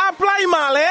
primary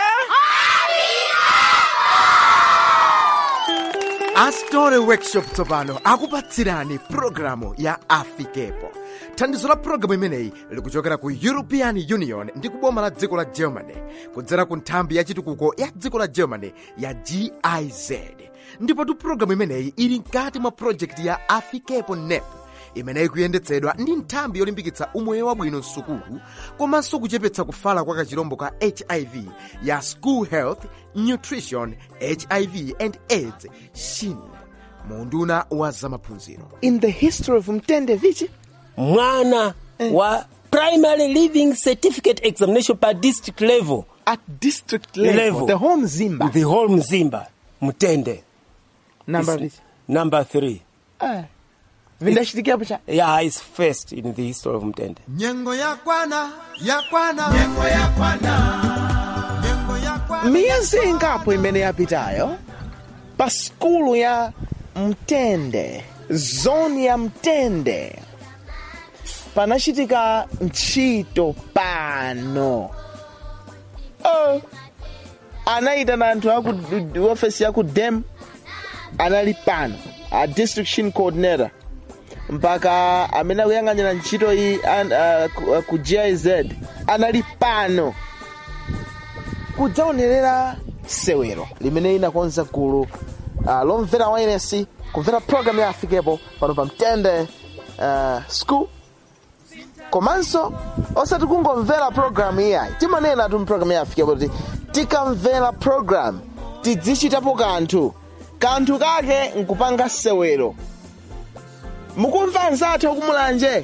astore workshop tsopano akupatsirani pulogalamu ya afikepo thandizo la pulogalamu imeneyi likuchokera ku european union ndi kuboma la dziko la germany kudzera ku nthambi ya chitukuko ya dziko la germany ya giz ndipotu pulogalamu imeneyi ili mkati mwa projekti ya afikepo nep imeneyi kuyendetsedwa ndi nthambi yolimbikitsa umoyo wabwino msukulu komanso kuchepetsa kufala kwa kachirombo ka hiv ya school health nutrition hiv and aids shin munduna wa zamaphunziro in the history of mtende vichi mwana wa primary living certificate examination pa district level at district level, Level. the whole mzimba the whole mzimba mtende number Is- vichi number three Ah. vindachitikiapo cha yeah is first in the history of mtende nyengo yakwana yakwana nyengo yakwana nyengo yakwana miyezi ingapo imene yapitayo pa skulu ya mtende zoni ya mtende panachitika ntchito pano oh. anayitana anthu aku ofesi ya ku dem anali pano a district shin coordinator mpaka amene akuyang'anira ntchito iyi an- ah, ku- ah, ku giz anali pano kudzaonerera sewero limene inakonza gulu uh, lomvera wailesi kumvera programu ya afikepo pano pa mtende uh, school komanso osati kungomvera programu iyayi timanena tu mpulogalamu ya afikepo kuti tikamvera programu tidzichitapo kanthu kanthu kake nkupanga sewero mukumva anzathu akumulanje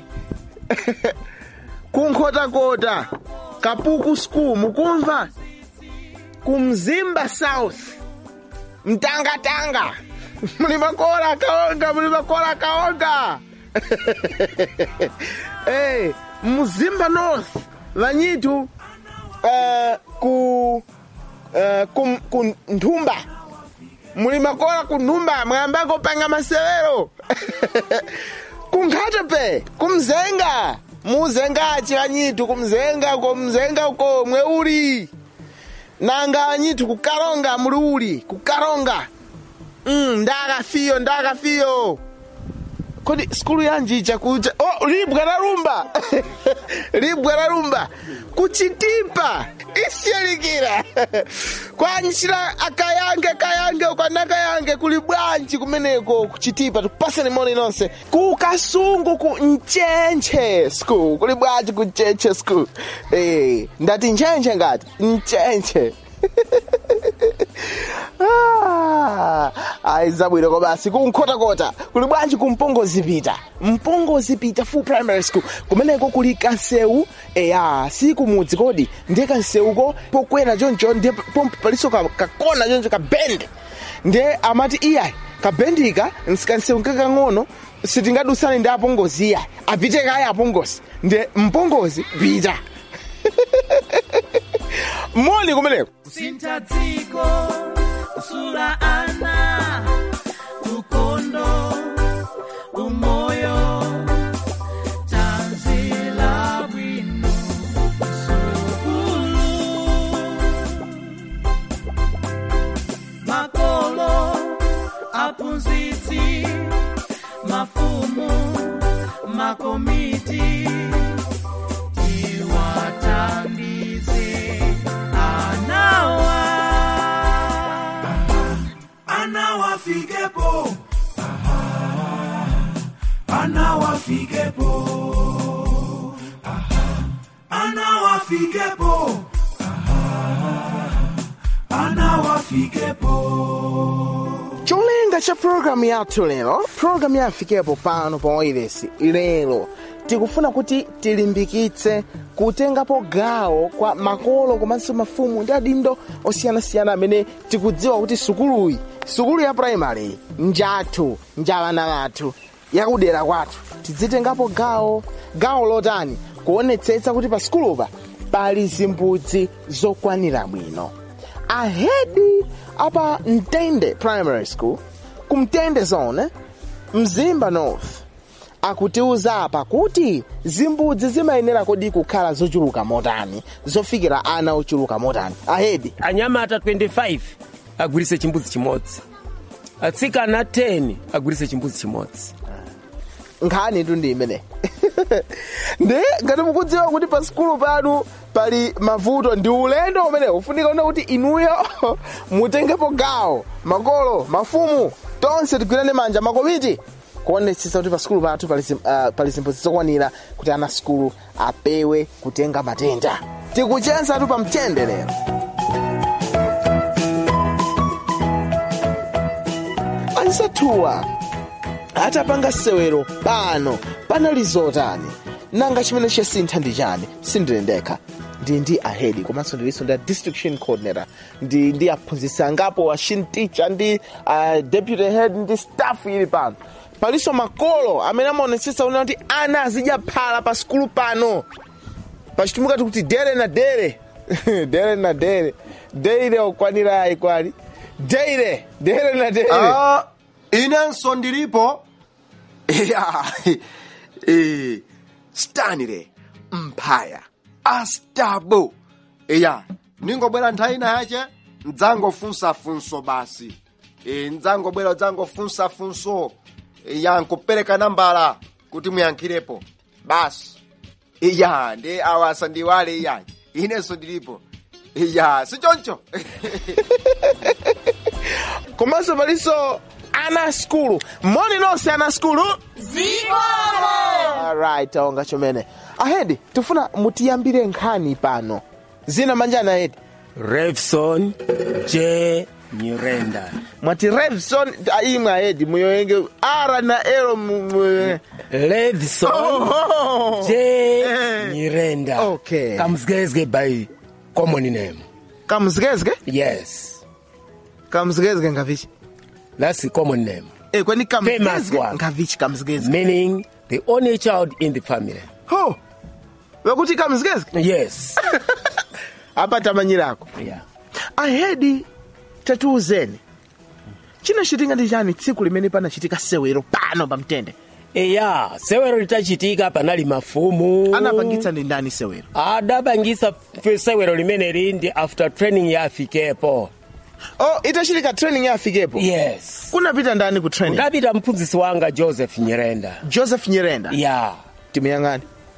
kunkhotakota kapuku school mukumva kumzimba south mtangatanga muli makola kaonga muli makola kaonga hey, mzimba north vanyitu uh, ku uh, ku, ku nthumba muli makola ku nthumba mwayambako panga masewero kunkhatepe kumzenga muzengachi vanyitu kumzenga ko mzenga uko mwe uli nanga anyitu kukalonga muli uli kukalonga mm, ndakafiyo ndakafiyo kodi skulu yanji chakucha oh, libwa la rumba libwa la rumba kuchitipa isiyalikira kwanchira akayange kayange ukanakayange kuli bwanji kumeneko kuchitipa tupasani moni nonse ku kasungu ku nchenche school kuli bwanji ku nchenche school eh, ndati nchenche ngati nchenche Ah, ayi zabwino ko basi kunkhotakota kuli bwanji kumpongozi pita mpongozi pita full primary school kumeneko kuli kansewu eya si kumudzi kodi ndiye kansewuko pokwera choncho ndiye pompo paliso ka- kakona choncho kabende ndiye amati iyayi kabendika nsikansewu kakang'ono sitingadusane ndi apongozi iyayi apite kaya apongozi ndiye mpongozi pita moni kumeneko kusintha dziko kusula ana ukondo umoyo tanzila bwino sukulu makolo aphunzitsi mafumu makomiti tiwathandize anawa anawafikepo anawafikepo anawafikepo anawafikepo cholinga cha programu yathu lero programu yafikepo pano pa wailesi lero tikufuna kuti tilimbikitse kutengapo gawo kwa makolo komanso mafumu ndi adindo osiyanasiyana amene tikudziwa kuti sukuluyi sukulu ya primary njathu njavana vathu yakudera kwathu tidzitengapo gawo gawo lotani kuonetsetsa kuti pa sukulupa pali zimbudzi zokwanira bwino ahedi apa mtende primary school kumtende zone mzimba north akutiuza apa kuti zimbudzi zimayenera kodi kukhala zochuluka motani zofikira ana ochuluka motani ahedi anyamata 25 agwirise chimbudzi chimodzi atsikana 10 agwirise chimbudzi chimodzi nkhani tu ndi imene ndi ngati mukudziwa kuti pa sikulu panu pali mavuto ndi ulendo umene ufunika una kuti inuyo mutengepo gawo makolo mafumu tonse tigwirane manja makomiti kuonetsetsa kuti pa sikulu pathu pali zim- ah, pali zimbudzi zokwanira kuti ana sikulu apewe kutenga matenda tikuchensatu pa mtende lero ansathuwa atapanga sewero pano panali zotani nanga chimene chasintha ndi chani sindine ndekha ndi ndi ahedi komanso ndilinso ndi distriction coordinator ndi ndi aphunzitsi angapo ashin teacher ndi uh, deputy head ndi staff ili pano palinso makolo amene amaonetsetsa una kuti ana azidya phala pa sikulu pano pachitumika tikuti dere na dere dere na dere deire okwanirayi kwali deire dere na dere Ah, inenso ndilipo iya eh, stanley mphaya astabo iya ningobwera nthawi ina yache mdzangofunsafunso basi e, mdzangobwera udzangofunsafunso iya nkupereka nambala kuti muyankhirepo basi iya ndi awasa ndiwale iya inenso ndilipo iya sichoncho komanso palinso ana skulu moni nonse ana skulu alright taonga chomene ahedi tifuna mutiyambire nkhani pano zina manjani ahedi revson j nyirenda mwati revson imwe ahedi muyoyenge ara na elo mu- mu- revson Oh. j Eh. nyirenda Okay. kamzgezge by common name kamzkezke yes kamzkezke ngavichi that's the common name Eh, kweni Famous kamzkezke one. ngavichi kamzkezke meaning the only child in the family ho wakuti kamzkezke yes apa tamanyirako yeah. ahedi tatiuzeni chinachitika ndi chani tsiku limene panachitika sewero pano pamtende eya sewero litachitika panali mafumu anapangitsa ndi ndani sewero adapangisa f- sewero limeneli ndi after training ya afikepo oh itachitika training ya afikepo yes kunapita ndani ku training udapita mphunzitsi wanga joseph nyirenda joseph nyirenda ya timuyang'ani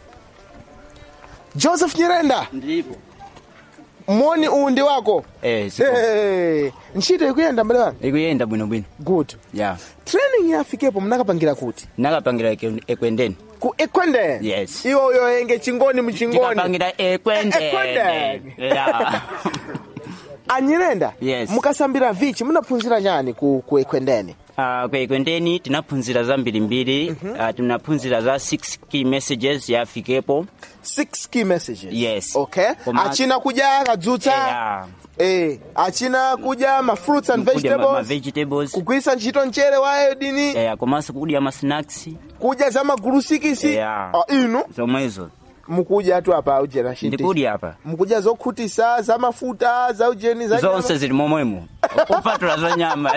joseph nyirenda Ndipo. moni uwu ndi wako Eh, siko. hey, ntchito ikuyenda mbale wanga Ikuyenda bwinobwino. good Yeah. training ya afikepo mnakapangira kuti Nakapangira eke- ekwendeni. ku ekwende Yes. iwo uyoyenge chingoni muchingoni Tikapangira ekwendeni. Ekwendeni. Yeah. anyirenda Yes. mukasambira vichi munaphunzira chani ku, ku ekwendeni Ah, kwa ekwendeni tinaphunzira zambirimbiri Ah, tinaphunzira za 6 key messages ya afikepo six key messages Yes. okay Koma- achina kudya kadzutsa Yeah. eh achina kudya ma fruits and Kudya ma- ma vegetables vegetables kugwisa ntchito mchere wa iodini Eh, komanso kudya ma snacks kudya za magulusikisi Yeah. Ah, inu zomwezo mukudya tu apa ujena shinti ndikudya apa mukudya zokhutisa za mafuta za ujeni za nyama. zonse zili momwemo kupatula za nyama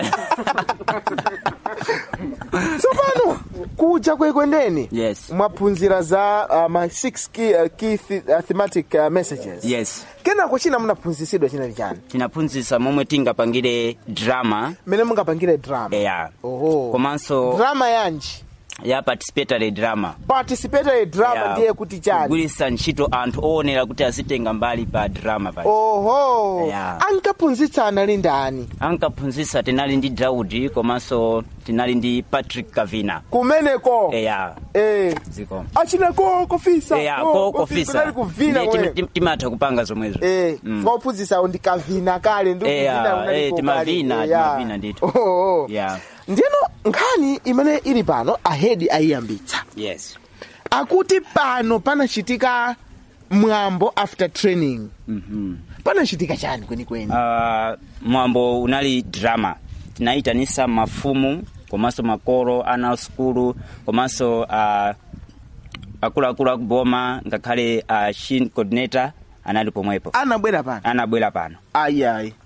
tsopano kudya kwekwendeni Yes. mwaphunzira za uh, ma six key, uh, key th uh, thematic uh, messages yes kenako china munaphunzisidwa chinali chani tinaphunzitsa momwe tingapangire drama mene mungapangire drama eya oho komanso drama yanji ya participatory drama participatory drama Ya, ndiye kuti chani kugwiritsa ntchito anthu oonera kuti azitenga mbali pa drama pa oho Ya. ankaphunzitsa anali ndani ankaphunzitsa tinali ndi daudi komanso tinali ndi patrick kavina kumeneko eya eh. ziko achinako kofisa eya ko- ko kofisa, kofisa kunali kuvina Ndiye tim- kumene. tim- timatha kupanga zomwezo Eh, Mm. mwaphunzitsawo ndikavina kale ndi Eya, kuvina kunali eh, kokali. timavina, Eya. timavina ndithu. Oho. Yeah. ndiyeno nkhani imene ili pano ahedi ayiyambitsa yes akuti pano panachitika mwambo after training Mhm. panachitika chani kwenikweni Ah, mwambo unali drama tinayitanisa mafumu komanso makolo ana skulu komanso ah, akuluakulu akuboma ngakhale uh, shin coordinator anali pomwepo anabwera pano anabwera pano ayiayi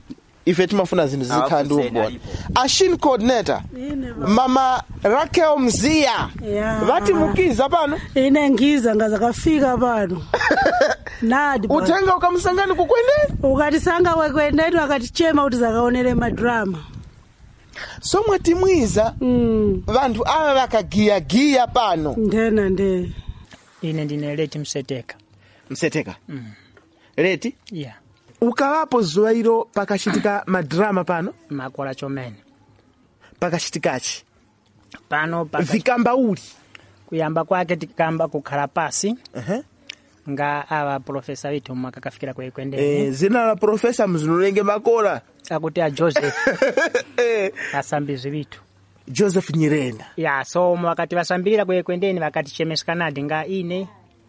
ife timafuna zinthu zizikhala ndi Awafuseni umboni alipo. ashin coordinator Ine ba- mama rakel mziya Ya. vatimukiza pano ine ngiza ngazakafika pano nadi ba- uthenga ukamsangani kukwendeni ukatisanga wekwendeni wakatichema kuti zakaonere madrama somwe timwiza Mm, vanthu ava vakagiyagiya pano ndena nde ine ndine leti mseteka mseteka leti ya ukalapo zuwa ilo pakachitika madrama pano makola chomene pakachitikachi pano paka- vikamba uli kuyamba kwake tikamba kukhala pasi Ehe. nga awa profesa withu mwakakafikira kuikwendeni Eh, zina la profesa mzinulenge makola akuti a joseph Eh, asambizi withu joseph nyirenda ya so wakati vasambirira kuikwendeni vakatichemeskanadi nga ine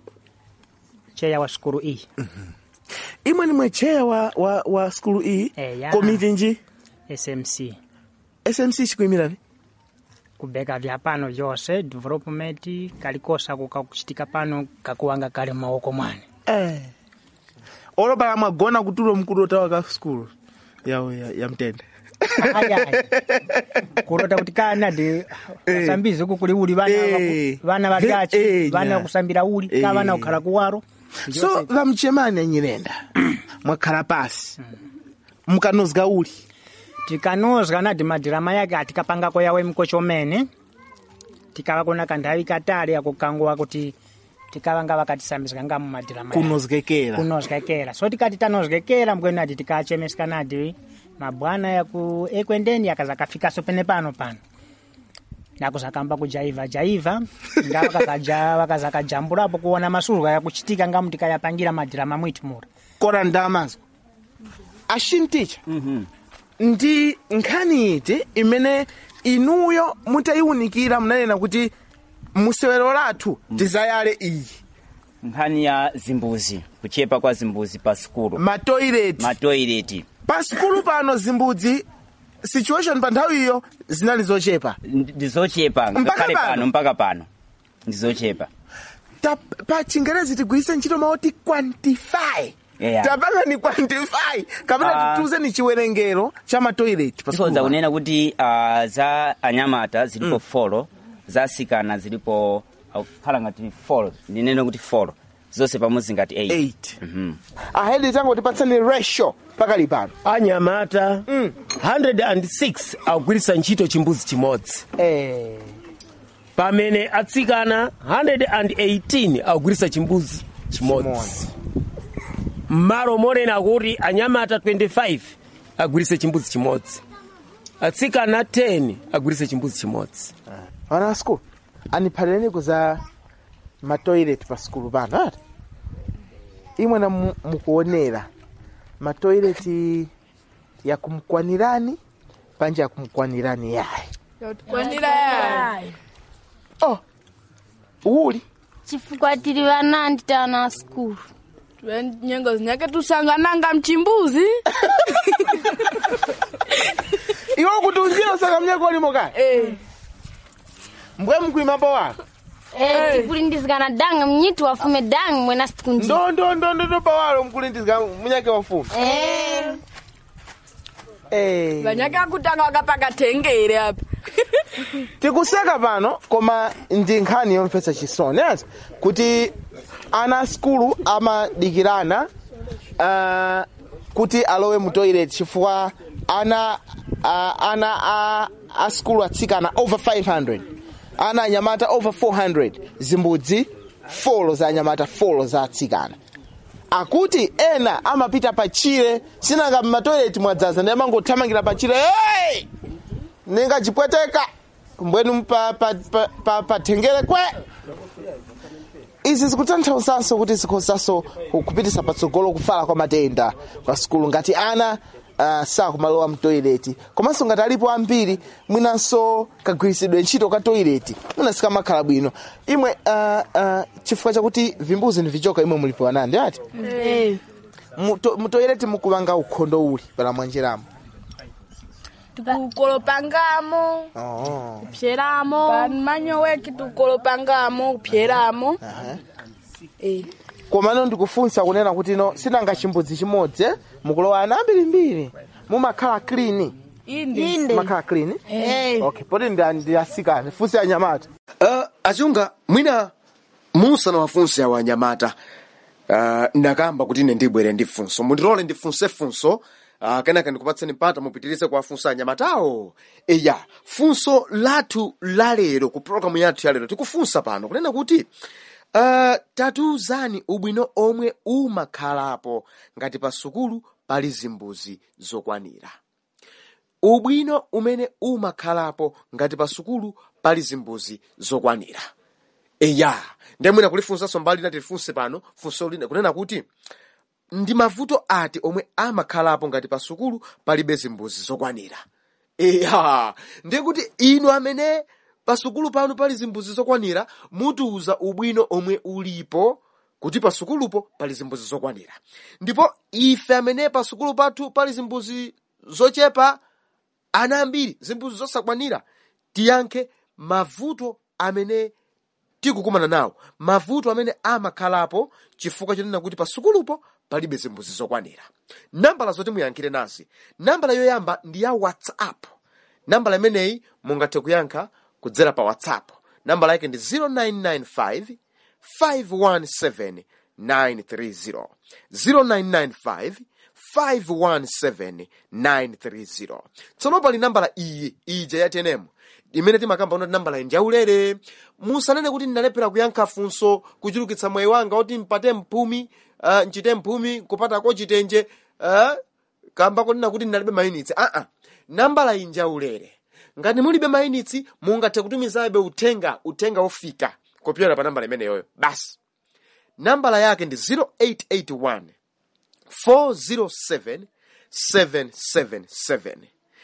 cheya wa sukulu iyi imwe nimwe cheya wa, wa, wa skulu iyi Eya. komiti nji smc smc chikuyimirani kubeka vya pano vyose development kalikosa kukakuchitika pano kakuwanga kali m'maoko mwane eh. olopala mwagona kutulo mkulota wa ka skulu ya, ya, ya mtende ayayi kulota kuti kana ndi wasambizi uku kuli uli vana Eh. vaku- vana Ve- valyachi eh, vana nya. vakusambira uli ka Eh. vana kukhala kuwaro so vamchemani anyirenda mwakhala pasi mukanozga uli tikanozga nadi madirama yake atikapangako yawe mkocho mene tikavakona kanthawi katali akukanguwa kuti tikavanga vakatisambizika nga mumadirama yake. kunozgekera kunozgekera so tikati tanozgekera mbweni nati tikachemesika nadi mabwana yaku ekwendeni yakazakafikaso pene pano pano nakuzakamba kujaiva jaiva nga vakakaja- vakazakajambulapo kuona masurwa yakuchitika nga mutikayapangira madirama mwitu mura kora ndamazwa ashinticha ndi nkhani iti imene inuyo mutayiwunikira munanena kuti musewero lathu tizayale iyi nkhani ya zimbuzi kuchepa kwa zimbuzi pa sukulu matoileti matoileti pa sukulu pano zimbudzi situation pa nthawiyo zinali zochepa ndizochepa ngakhale pano? pano mpaka pano ndizochepa Ta, pa chingerezi tigwiritse ntchito mauti quantify Yeah. tapanga ni quantify kapena Ah. tituze ni chiwerengero cha matoileti pa tikonza sukulu kunena kuti uh, za anyamata zilipo folo za asikana zilipo khala ngati folo ndinene kuti folo zonse pamodzi ngati 8 8 Mhm. ahedi tango tipatsani ratio pakali pano anyamata 106 agwiritsa ntchito chimbuzi chimodzi eh. pamene atsikana 118 agwiritsa chimbuzi chimodzi Chimodzi. mmalo monena kuti anyamata 25 agwiritse chimbuzi chimodzi atsikana 10 agwiritse chimbuzi chimodzi ana a skulu andiphatireni kuza matoilet pa skulu pano ati imwe na mu- mukuonera matoileti yakumkwanirani panje yakumkwanirani yayi kwanira yayi oh uli chifukwa tili vanandi tana skulu nyengo zinyake tusangananga mchimbuzi iwe kuti unjira saka mnyako limo kale mbwe mkuimapo wako Eh, tikulindizikana danga mnyitu wafume danga mwena sikunji ndo ndo ndo ndo ndo pawalo mkulindizika munyake wafumu Eh, eh. vanyake akutanga wakapaka tengere apa tikuseka pano koma ndi nkhani yomvetsa chisoni ati kuti ana a skulu amadikirana uh, kuti alowe mu toilet chifukwa ana uh, ana a, a skulu atsikana over 500 ana anyamata over 400 zimbudzi folo za anyamata folo za atsikana akuti ena amapita pachire sinanga mmatoileti mwadzaza ndi amangothamangira pachire hey! ningachipweteka mbwenu pa, pa, pa, pa, pa tengere kwe izi zikutanthauzanso kuti zikhozanso kupitisa patsogolo kufala kwa matenda kwa sukulu ngati ana uh, sakumalowa mtoileti komanso ngati alipo ambiri mwinanso kagwiritsidwe ntchito ka toileti mwina sikamakhala bwino imwe uh, uh, chifukwa chakuti vimbuzi ni vichoka imwe mulipo anandi ati eh. Muto- mutoileti mukupanga ukhondo uli pala mwanjeramo tukukolopangamo oh. kupyeramo manyo weki tukolopangamo kupyeramo Aha. Eh. komano ndikufunsa kunena kuti no sinanga chimbudzi chimodzi eh? mukulowa ana ambirimbiri mumakhala clean inde mumakhala clean Eh. okay poti ndi ndi asikana funsi anyamata uh, achunga mwina musanawafunse awa anyamata uh, ndakamba kuti ine ndibwere ndi funso mundilole ndifunse funso uh, kenaka ndikupatseni mpata mupitirize kuwafunsa anyamatawo eya funso lathu lalero ku programu yathu yalero tikufunsa pano kunena kuti uh, tatiuzani ubwino omwe umakhalapo ngati pa sukulu pali zimbuzi zokwanira ubwino umene umakhalapo ngati pa sukulu pali zimbuzi zokwanira eya ndemwina kulifunsanso mbali lina tilifunse pano funso lina kunena kuti ndi mavuto ati omwe amakhalapo ngati pa sukulu palibe zimbuzi zokwanira eya ndiye kuti inu amene pa sukulu panu pali zimbuzi zokwanira mutiuza ubwino omwe ulipo kuti pa sukulupo pali zimbuzi zokwanira ndipo ife amene pa sukulu pathu pali zimbuzi zochepa ana ambiri zimbuzi zosakwanira tiyankhe mavuto amene tikukumana nawo mavuto amene amakhalapo chifukwa chonena kuti pa sukulupo palibe zimbuzi zokwanira nambala zoti muyankhire nazi nambala yoyamba ndi ya whatsapp nambala imeneyi mungathe kuyankha kudzera pa whatsapp nambala yake ndi 0995 517 930 0995 517 930 tsono pali nambala iyi ija ya tenemu imene timakamba unati nambala iyi ndiyaulere musanene kuti ndinalephera kuyankha funso kuchulukitsa mwayi wanga kuti mpate mphumi uh, nchite mphumi kupatako chitenje uh, kamba kunena kuti ndinalibe mayunitsi aa nambala iyi ndiyaulere ngati mulibe mayunitsi mungathe kutumizabe uthenga uthenga ofika kupyera pa nambala imeneyoyo basi nambala yake ndi 0881 407 777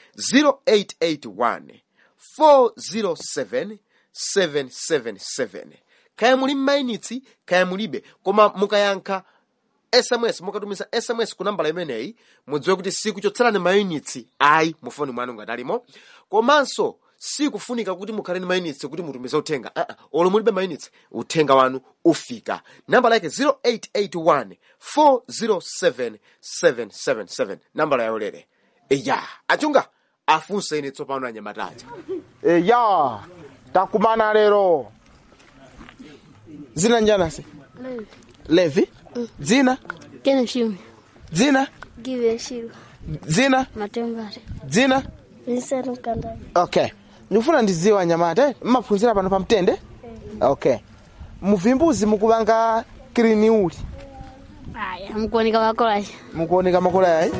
0881 407 777 kaya muli mmayinitsi kaya mulibe koma mukayankha sms mukatumiza sms ku nambala imeneyi mudziwe kuti sikuchotserani mayunitsi ayi mu foni mwanu ngati alimo komanso sikufunika kuti mukhale ndi mayunitsi kuti mutumize uthenga uh -uh. olo mulibe mayunitsi uthenga wanu ufika nambala yake 0881 407 777 nambala yaulere eya achunga afunse ine tsopano anyamataja eya takumana lero dzina njanasi levi dzina Kene Shime, dzina Give Shiro, dzina Matembare, dzina Vincent Mkandani. okay ndikufuna ndidziwe anyamata mmaphunzira pano pamtende okay muvimbuzi mukupanga kilini uli Aya, mkuoneka makolaji. mukuoneka makola yayi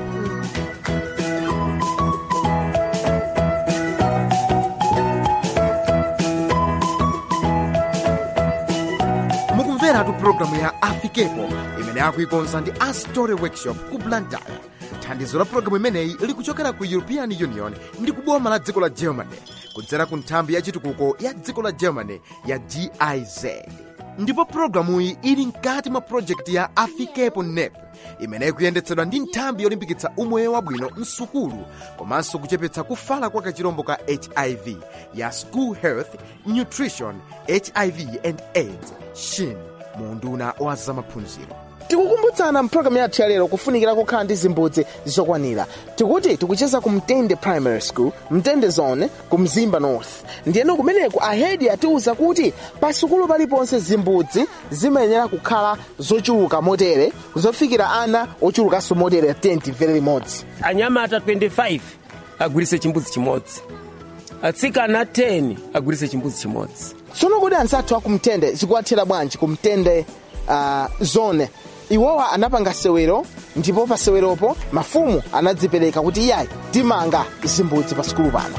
mukumveratu pulogalamu ya afikepo imene akuikonza ndi astory workshop ku blantyre thandizo la pulogalamu imeneyi likuchokera ku european union ndi kuboma la dziko la germany kudzera ku nthambi ya chitukuko ya dziko la germany ya giz ndipo pulogalamuyi ili mkati mwa projekti ya afikepo nep imene ikuyendetsedwa ndi nthambi yolimbikitsa umoyo wabwino msukulu komanso kuchepetsa kufala kwa kachirombo ka hiv ya school health nutrition hiv and aids shin mu unduna wa zamaphunziro tikukumbutsana mpulogalamu yathu yalero kufunikira kukhala ndi zimbudzi zokwanira tikuti tikucheza ku mtende primary school mtende zone ku mzimba north ndiyeno kumeneku ahedi atiwuza kuti pa sukulu paliponse zimbudzi zimayenera kukhala zochuluka motere zofikira ana ochulukanso motere 10 vere limodzi anyamata 25 agwiritse chimbudzi chimodzi atsikana 10 agwiritse chimbudzi chimodzi tsono kodi anzathu akumtende zikuwathera bwanji kumtende uh, zone iwowa anapanga sewero ndipo pa seweropo mafumu anadzipereka kuti iyayi timanga zimbudzi pa sukulu pano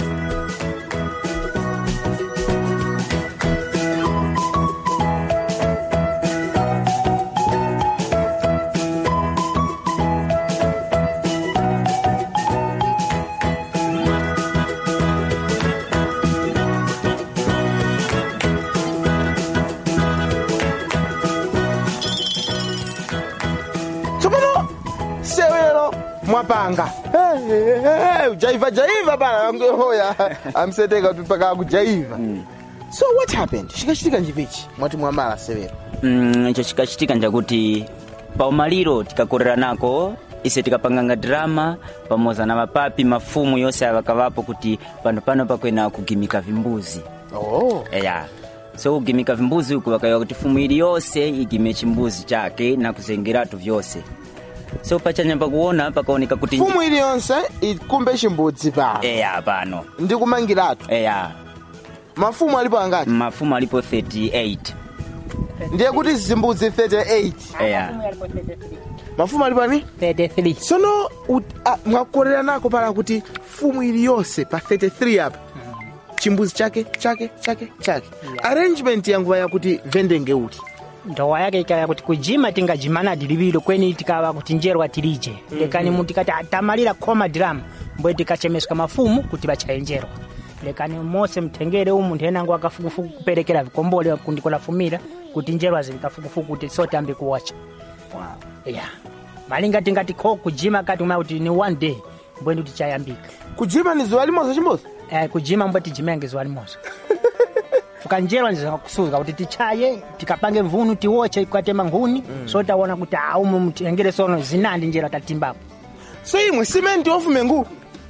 tsopano sewero mwapanga Eh, eh, eh, ujaiva jaiva bana wangehoya amseteka tupaka kujaiva so what happened chikachitika njivichi mwati mwamala severo Mm, icho chikachitika njakuti paumaliro tikakorera nako ise tikapanganga drama pamodzi na mapapi mafumu yonse avakavapo kuti pano pano pakwena kugimika vimbuzi oh. eya so kugimika vimbuzi uku vakayiwa kuti fumu ili yonse igime chimbuzi chake na kuzengeratu vyonse so pachanyamba kuona pakaoneka kuti fumu iliyonse ikumbe chimbudzi pano eya pano ndikumangiratu eya mafumu alipo angati mafumu alipo 38 ndiye kuti zimbudzi 38 eya mafumu alipo ani 33 sono ut- ah, mwakorera nako pala kuti fumu iliyonse pa 33 apa chimbuzi chake chake chake chake arrangement yanguva yakuti vendenge uti ndowa yake ikaya kuti kujima tingajimana dilivilo kweni tikava kuti njerwa tilije lekani mu tikati tamalira khoma drama mbwe tikachemeswa mafumu kuti vachayenjerwa lekani mose mtengere umu nthenango akafukufuku kuperekera vikombole kundikolafumira kuti njerwa zili kafukufuku kuti sote ambe kuwacha ya malinga tingati kho kujima kati uma kuti ni one day mbwe ndi tichayambika kujima ni zuwa limoza chimbozi eh, kujima mbwe tijimenge zuwa limoza tukanjerwa ndizakusuka kuti tichaye tikapange mvunu tiwoche ikatema nkhuni mm. so taona kuti aumu mtengere sono zinandi njera tatimbapo so imwe simenti ofume ngulu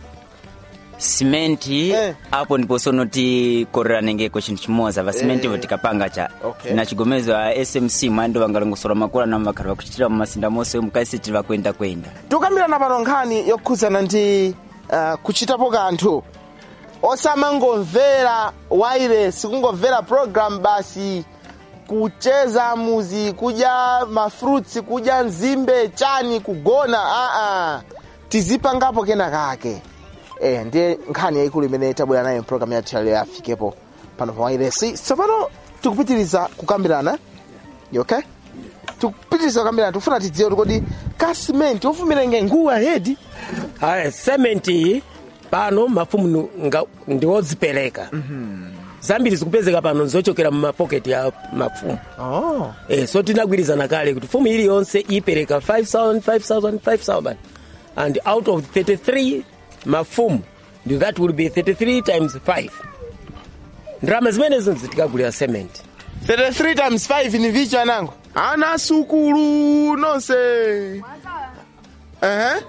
simenti apo ndipo sono tikorera nengeko chinthu chimodzi va simenti ivo tikapanga cha Okay. na chigomezo a smc mwando vangalongosola makula na vakhala vakuchitira mumasinda monse mukaisiti vakwenda kwenda tukambirana pano nkhani yokhudzana ndi uh, kuchitapo kanthu osamangomvera wailesi kungomvera program basi kucheza muzi kudya mafruits kudya nzimbe chani kugona aa tizipangapo kena kake eh, ndiye nkhani yayikulu imene tabwera nayo program yathu yalero yafikepo pano pa wailesi tsopano tikupitiriza kukambirana You okay tikupitiriza kukambirana tikufuna tidziwe kuti kodi kasimenti ofumira nge nguwa hedi aya sementi pano mafumu nu- nga- ndiwodzipereka zambiri zikupezeka pano zochokera mumapoketi ya mafumu oh. eh, so tinagwirizana kale kuti fumu iliyonse ipereka 5000 5000 5000 and out of 33 mafumu ndi that will be 33 times 5 ndrama zimenezo zitikagulira cement 33 times 5 ni vichi anango ana sukulu nonse uh-huh.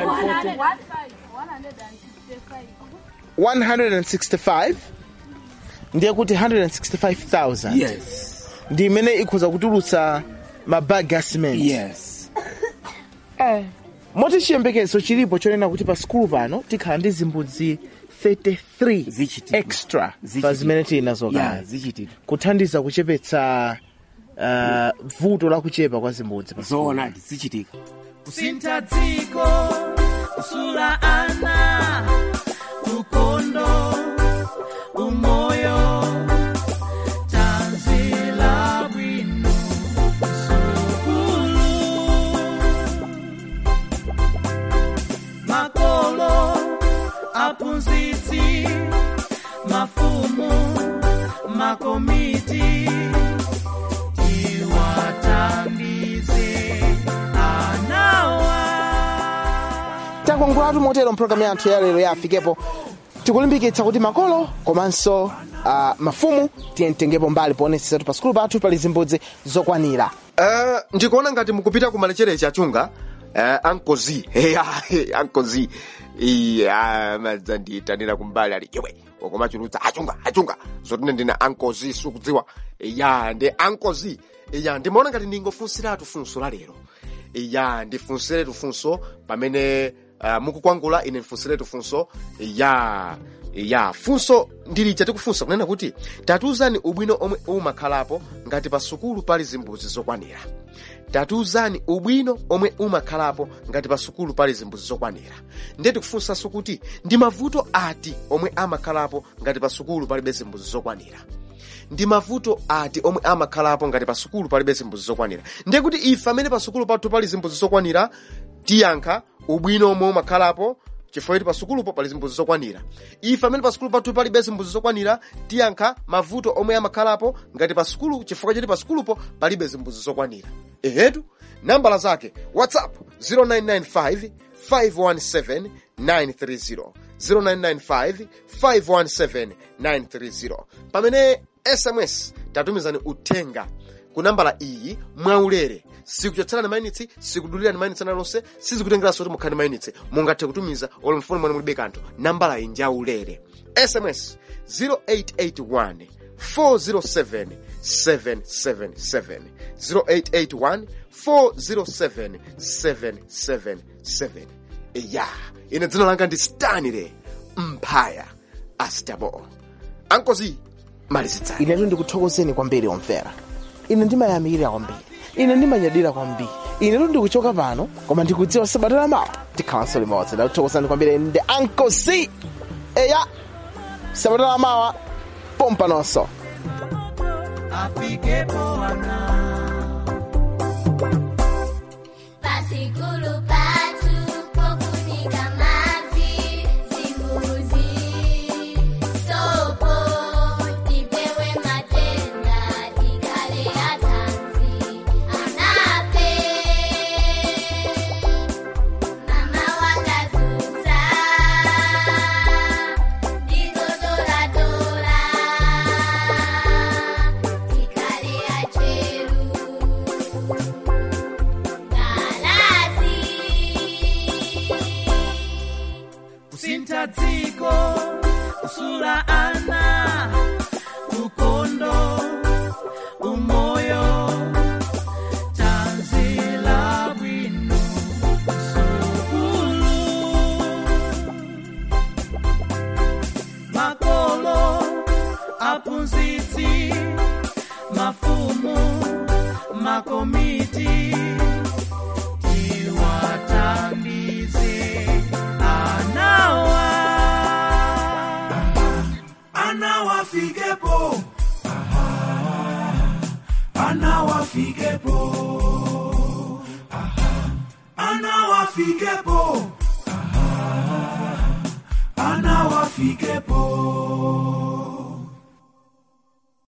165 ndiye kuti 165000 yes ndi imene ikhoza kutulutsa mabagi a cement yes moti chiyembekezo chilipo chonena kuti pa sikulu pano tikhala ndi zimbudzi 33 Zichitika. extra pa Zichitika. zimene tili nazo yeah kale zichitidwa kuthandiza kuchepetsa uh, vuto la kuchepa kwa zimbudzi pa sikulu. zoonadi zichitika kusintha dziko kusula ana ukondo umoyo tanzila bwino sukulu makolo aphunzitsi mafumu makomiti tiwathandize anawa takwangulatu motero mpulogalamu yathu ya lero yafikepo tikulimbikitsa kuti makolo komanso uh, mafumu tiyemtengepo mbali poonetsetsatu pa sikulu pathu pali zimbudzi zokwanira Uh, ndikuona ngati mukupita ku malecherechi achunga uh, ankozi heya ankozi iya madzandiyitanira kumbali ali iwe ukomachulutsa achunga achunga zotine ndine ankozi sukudziwa iya ndi ankozi iya ndimaona ngati ndingofunsiratu funso la lero iya ndifunsiretu funso pamene uh, mukukwangula ine ndifunsiretu funso ya ya funso ndilija tikufunsa kunena kuti tatiuzani ubwino omwe umakhalapo ngati pa sukulu pali zimbudzi zokwanira tatiuzani ubwino omwe umakhalapo ngati pa sukulu pali zimbudzi zokwanira ndiye tikufunsanso kuti ndi mavuto ati omwe amakhalapo ngati pa sukulu palibe zimbudzi zokwanira ndi mavuto ati omwe amakhalapo ngati pa sukulu palibe zimbudzi zokwanira ndiye kuti ife amene pa sukulu pathu pali zimbudzi zokwanira tiyankha ubwino omwe umakhalapo chifukwa kuti pa sukulupo pali zimbudzi zokwanira ife amene pa sukulu pathu palibe zimbudzi zokwanira tiyankha mavuto omwe amakhalapo ngati pa sukulu chifukwa choti pa sukulupo palibe zimbudzi zokwanira ehetu nambala zake whatsapp 0995 517 930 0995 517 930 pamene sms tatumizani uthenga ku nambala iyi mwaulere sikuchotserani mainitsi sikudulirani mainitsi analonse sizikutengeranso kuti mukhale mainitsi mungathe kutumiza olo mfoni mwene mulibe kanthu nambala iyi njaulere sms 0881 407 777 0881 407 777 iya ine dzina langa ndi stanile mphaya astabo ankozi malizitsani inetu ndikuthokozeni kwambiri omvera ine ndimayamikira kwambiri ine ndimanyadira kwambiri inetu ndikuchoka pano koma ndikudziwa sabata lamawa tikhalanso limodzi ndakuthokozani kwambiri ndi anko c eya sabata lamawa pompa nonso afikepo ana Pasikulu patu pokunika mazi simbuzi sopo tipewe matenda tikale atanzi anape mama wakazuza ndizodoradola tikale acheru kusintha dziko kusula ana ukondo umoyo tanzila bwino sukulu makolo aphunzitsi mafumu makomiti tiwathandize anawa anawafikepo Aha, anawafikepo Aha, anawafikepo Aha, anawafikepo